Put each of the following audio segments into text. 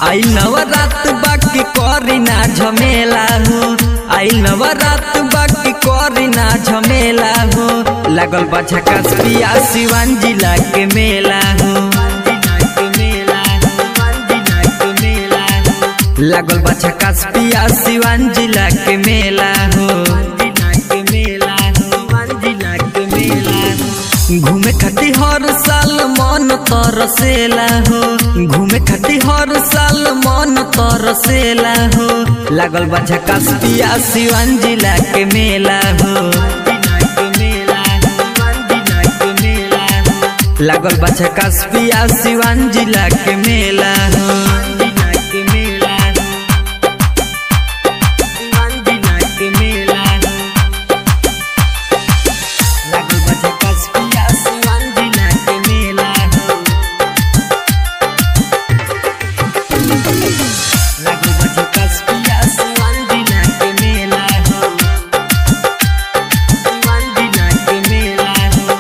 आई नवरात बाकी करी ना झमेला हो आई नवरात बाकी करी ना झमेला हो लागल बा झकास पिया सिवान जिला के मेला हो लागल बा झकास पिया सिवान जिला के मेला हो घूमे खाती हर साल मन तरसेला हो घूमे खाती हर साल मन तरसेला हो लागल बा झकास पिया सिवान जिला के मेला हो लागल बा झकास पिया सिवान जिला के मेला हो लागल बा झकास पिया सिवान जिला के मेला हो लागल बा झकास पिया सिवान जिला के मेला हो सिवान जिला के मेला हो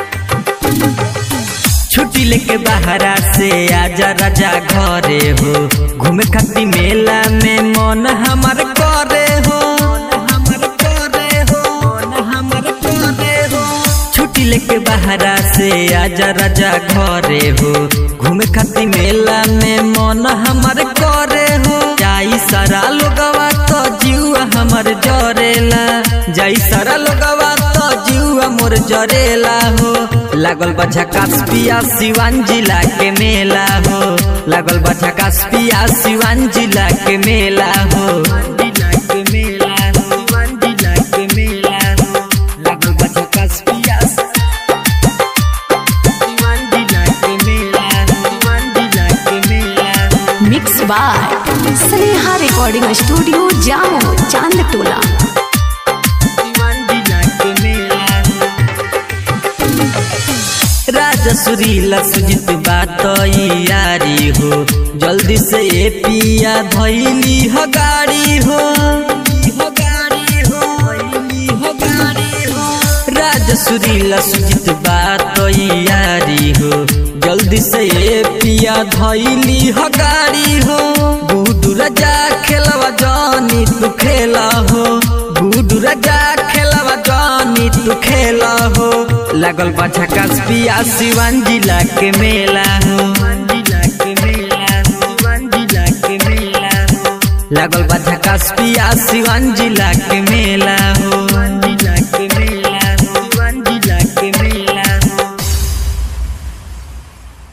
छुट्टी लेके बाहरा से आजा राजा घरे हो घूमे खाती मेला में मन हमार करे हो हमर करे हो हमर करे हो छुट्टी लेके बाहरा से आजा राजा घरे हो घूमे खाती मेला में मन हमार करे हो जाई सारा लोगवा तो जीवा हमर जरेला जाई सारा लोगवा तो जीवा मोर जरेला हो लागल बा झकास पिया सिवान जिला के मेला हो लागल बा झकास पिया सिवान जिला के मेला हो लागल बा झकास पिया सिवान जिला के मेला सिवान जिला के मेला mix by Sneha recording studio जामो चांद टोला राजा सुरीला सुजित बात यारी हो जल्दी से ए पिया धैली हो गाड़ी हो राजा सुरीला सुजित बात यारी हो जल्दी से ए पिया धैली हो गाड़ी हो गुडू राजा खेलवा जानी तू खेला हो गुडू राजा खेलवा जानी तू खेला हो लागल बा झकास पिया सिवान जिला के मेला हो लागल बा झकास पिया सिवान जिला के मेला